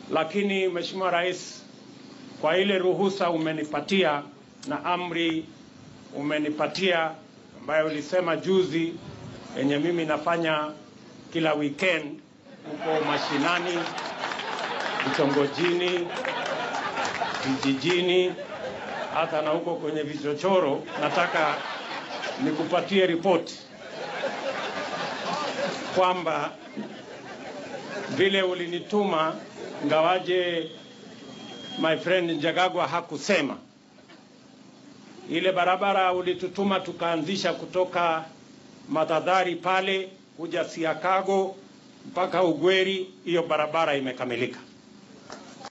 lakini Mheshimiwa Rais, kwa ile ruhusa umenipatia na amri umenipatia ambayo ulisema juzi, yenye mimi nafanya kila weekend huko mashinani, vitongojini, vijijini, hata na huko kwenye vichochoro, nataka nikupatie ripoti kwamba vile ulinituma, ngawaje my friend Njagagwa hakusema ile barabara ulitutuma tukaanzisha kutoka Matadhari pale kuja Siakago mpaka Ugweri, hiyo barabara imekamilika.